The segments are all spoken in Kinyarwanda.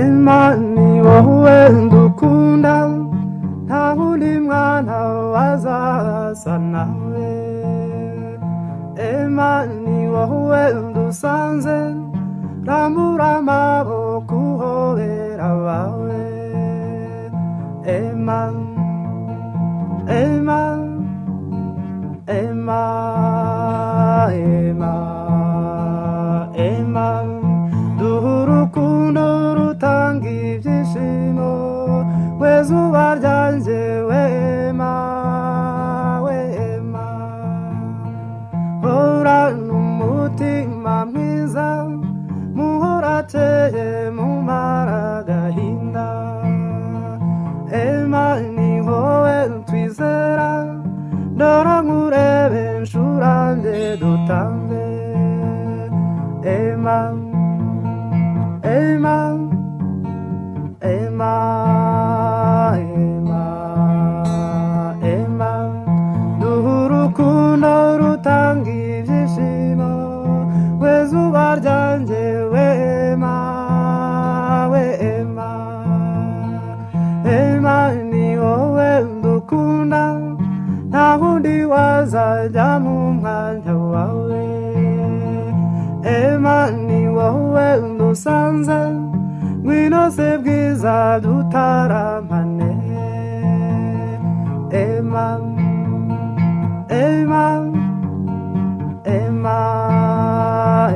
ni wowe ndukunda nta wundi mwana wazaza nawe ema ni wowe ndusanze rambura amaboko uhobera abawe ema ema ema ema ema duha urukundo rutanga ibyishimo we zuba ryanjye we ema we ema hora n'umutima mwiza muhorateye mumara agahinda ema ni wowe twizera ndora nkurebe nshurange dutange ema ema ema ema ema duha urukundo rutanga ibyishimo we zuba ryanjye we ema we ema ema ni wowe ndukunda nta wundi wazajya mu mwanya wawe ema ni wowe ndusanze ngwino se bwiza dutaramane ema ema ema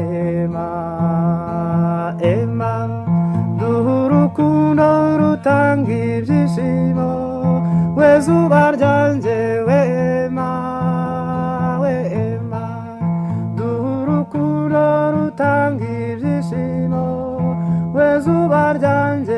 ema ema duha urukundo rutanga ibyishimo we zuba ryanjye we ema we ema duha urukundo rutanga ibyishimo we zuba ryanjye